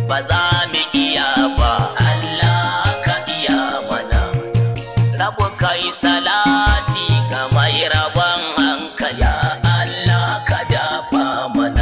ba za mu iya ba Allah ka iya mana rabu kai salati ga mai rabon hankali Allah ka dafa mana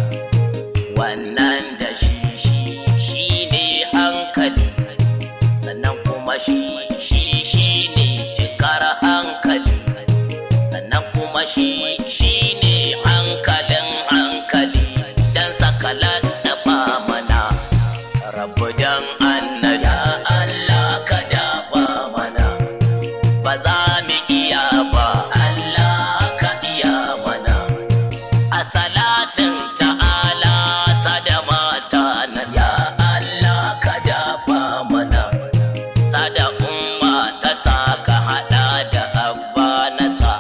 wannan da shi shi shi ne hankali sannan kuma shi shi shi ne cikar hankali sannan kuma shi shi ne hankalin hankali dan sakalan da mana rabu dan annada Allah ka dafa mana ba za mu iya ba Allah ka iya mana a salatin ta'ala sada mata nasa Allah ka dafa mana sada umma ta saka hada da abba nasa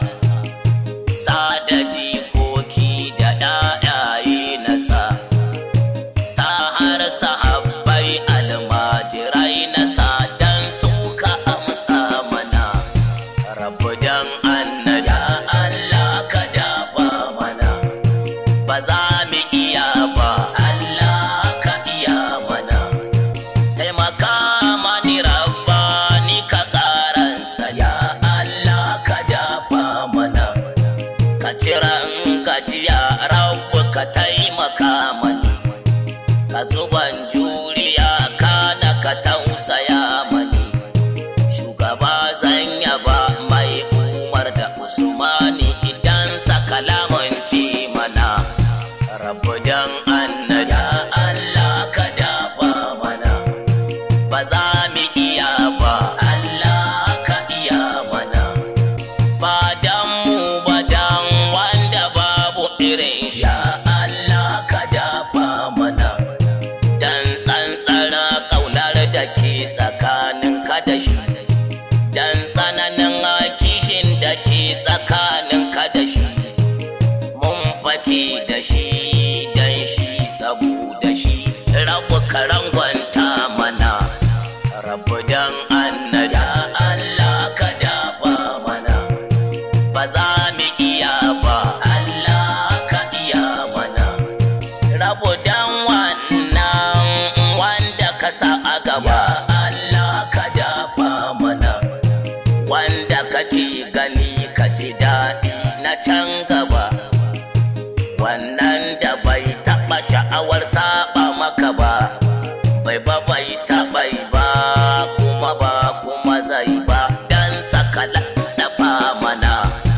sada jikoki da ɗayaye nasa sa har sahabbai almajirai nasa dan suka amsa mana rabu dan annada Allah ka dafa mana ba za mu iya ba Allah ka iya mana taimaka mani rabba ni ka karansa ya Allah ka dafa mana ka ciran gajiya rabu ka taimaka mani ka zuban juriya kana ka tausaya mani shugaba zan yaba mai umar da usmani idan sakalaman ce mana rabu dan annada Allah ka dafa mana ba za mu iya ba Allah ka iya mana ba dan mu ba dan wanda babu irin sha Allah ka dafa mana dan tsantsara kaunar da ke tsakanin ka da shi dan tsananin kishin da ke tsakanin ka da shi mun fake da shi dan shi saboda shi rabu karangwanta mana rabu dan annada Allah ka dafa mana ba za mu iya ba Allah ka iya mana rabu dan wannan wanda ka sa a gaba Allah ka dafa mana wanda kake gani ka ji daɗi na can gaba wannan da bai taɓa sha'awar saba maka ba bai ba bai taɓa yi ba kuma ba kuma zai ba dan sakala dafa mana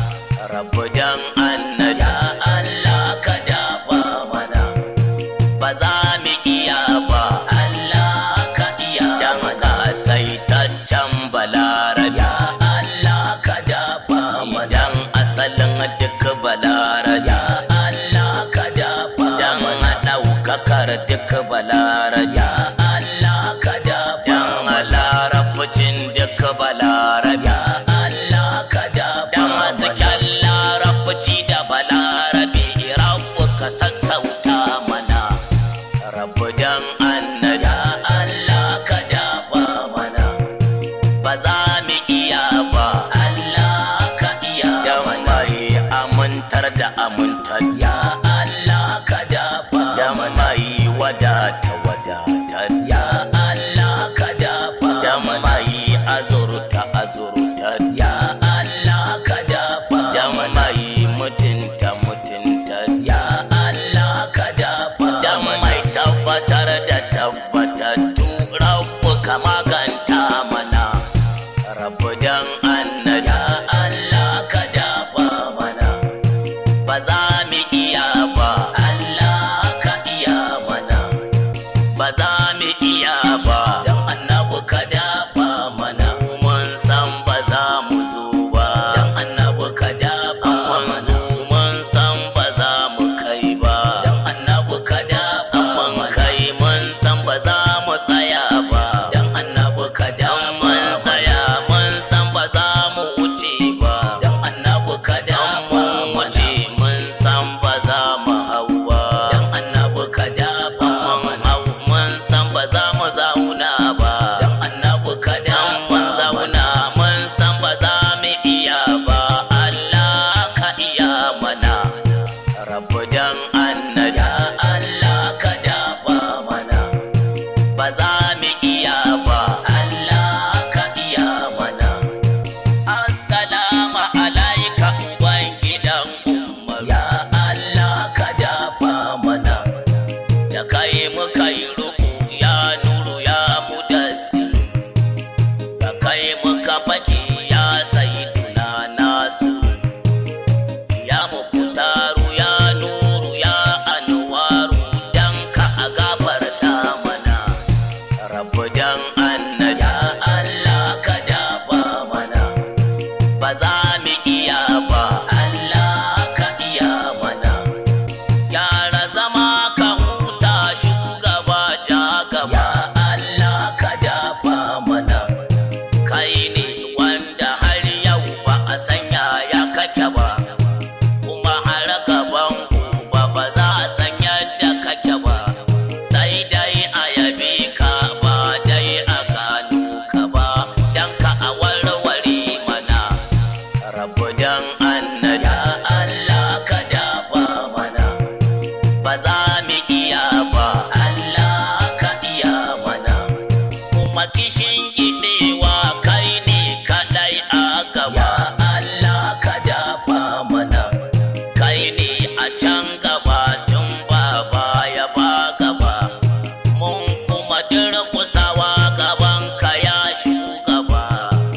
rabu dan annada Allah ka dafa mana ba za mu iya ba Allah ka iya dan ka saitaccen balarabi Allah ka dafa mana dan asalin duk balarabi Allah ka dafa dan ɗaukakar duk balarabi Allah ka dafa dan larabcin duk balarabi Allah ka dafa dan hasken larabci da balarabi rabu ka sassauta mana rabu dan annada Allah ka dafa mana ba za mu iya ba Allah ka iya dan mai amintar da amintar ya Allah ka dafa dan mai wadata wadatar ya Allah ka dafa dan mai azurta azurtar ya Allah ka dafa dan mai mutunta mutuntar ya Allah ka dafa dan mai tabbatar da tabbatattu rabu ka maganta mana rabu dan annada Allah ka dafa mana ba za mu iya ba Allah ka iya mana ba za mu iya ba dan annabi ka dafa mana mun san ba za mu zo ba dan annabi ka dafa mana mun san ba za mu kai ba dan annabi ka dafa mun kai mun san ba za mu tsaya ba dan annabi ka dafa mun tsaya mun san ba za mu wuce ba dan annabi ka dafa mun wuce mun san ba za mu hau ba dan annabi ka dafa mun hau mun san ba za mu zauna ba za mu iya ba Allah ka iya mana assalamu alaika uban gidan umar ya Allah ka dafa mana da kai muka yi ruku ya nuru ya mudassir da kai muka fake ya sayyiduna nasu ya mukutaru ya nuru ya anwaru dan ka a gafarta mana rabu dan annabi ya Allah ka dafa mana ba za mu iya ba Allah ka iya mana gyara zama ka huta shugaba ja gaba Allah ka dafa mana kai ne wanda har yau ba a sanya ya kake ba kuma har gaban gobe ba za a san yadda kake ba sai dai a yabe ka ba dai a gano ka ba dan ka a warware mana rabu dan annabi ya Allah ka dafa mana ba za mu iya ba Allah ka iya mana kuma kishin gidewa kai ne kadai a gaba Allah ka dafa mana kai ne a can gaba tun ba baya ba gaba mun kuma durkusawa gaban ka ya shugaba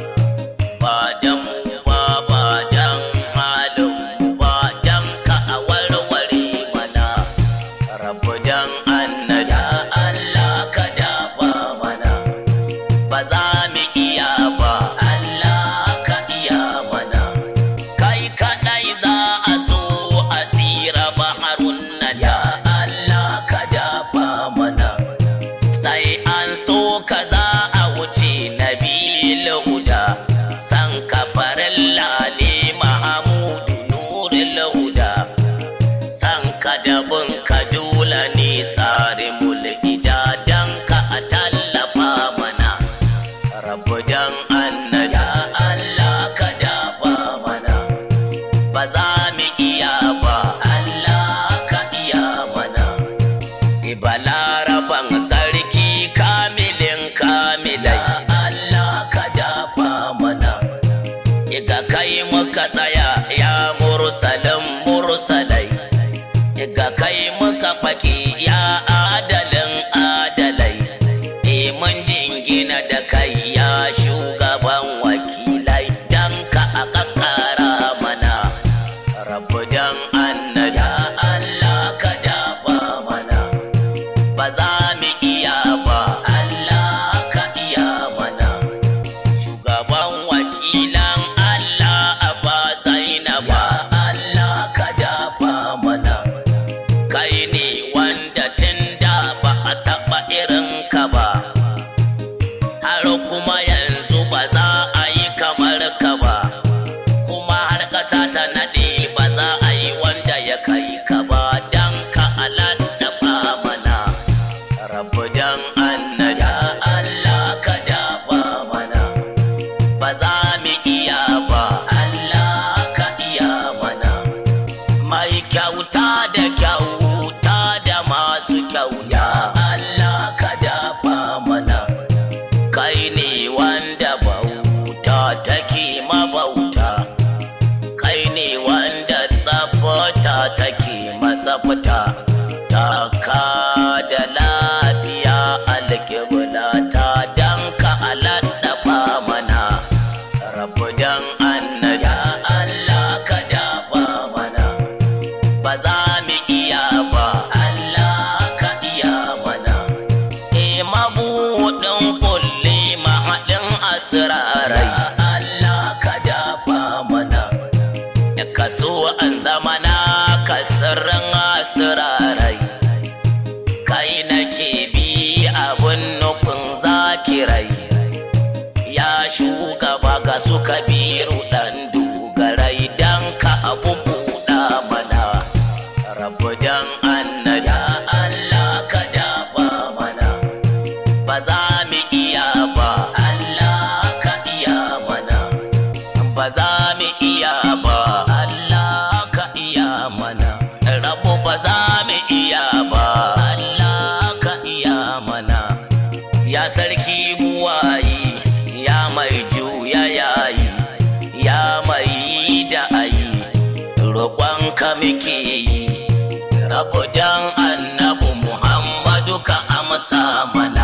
ba dan mu ba ba dan halin mu ba dan ka a warware mana rabu dan annabi ya Allah ka dafa mana ba za mu iya ba Allah ka iya mana kai kadai za a so a tsira baharun nan ya Allah ka dafa mana sai an so ka za a wuce nabil huda san ka farilla ne mahamudu nurul huda san ka dabin ka dole ne sare mulkida dan ka a tallafa mana rabu dan annabi ya Allah ka dafa mana ba za mu iya ba Allah ka iya mana Ibalaraban sarki kamilin kamilai Allah ka dafa mana Iga kai muka tsaya ya mursalin mursalai Iga kai muka fake ya adalin adalai E mun jingina da kai ya shugaban wakilai Dan ka a kakkara mana Rabu dan annabi ya Allah ka dafa mana ba za mu iya ba Allah ka iya mana shugaban wakilan Allah a ba Zainaba Allah ka dafa mana kai ne wanda tun da ba a taɓa irin ka ba har kuma yanzu ba za a yi kamar ka ba kuma har ƙasa ta naɗe ba za a yi wanda ya kai ka ba dan ka alaɗafa mana rabu dan annabi ya Allah ka dafa mana ba za mu iya ba Allah ka iya mana mai kyauta da kyauta da masu kyauta Allah ka dafa mana kai ne wanda bauta take mabauta kai ne wanda tsafta take matsafta taka da lafiya alkibla ta dan ka alaɗafa mana rabu dan annabi ya Allah ka dafa mana ba za mu iya ba Allah ka iya mana e mabuɗin kulle mahaɗin asirarai Allah ka dafa mana da kaso an zama na kasirin asirarai kai nake bi abun nufin zakirai ya shugaba ga suka biru ɗan dogarai dan ka abu buɗa mana rabu dan annabi ya Allah ka dafa mana ba za mu iya ba Allah ka iya mana ba za mu iya ba Allah ka iya mana rabu ba za mu iya ba Allah ka iya mana ya sarki buwayi ya mai juya yayi ya mai da ayi roƙonka muke yi rabu dan annabu muhammadu ka amsa mana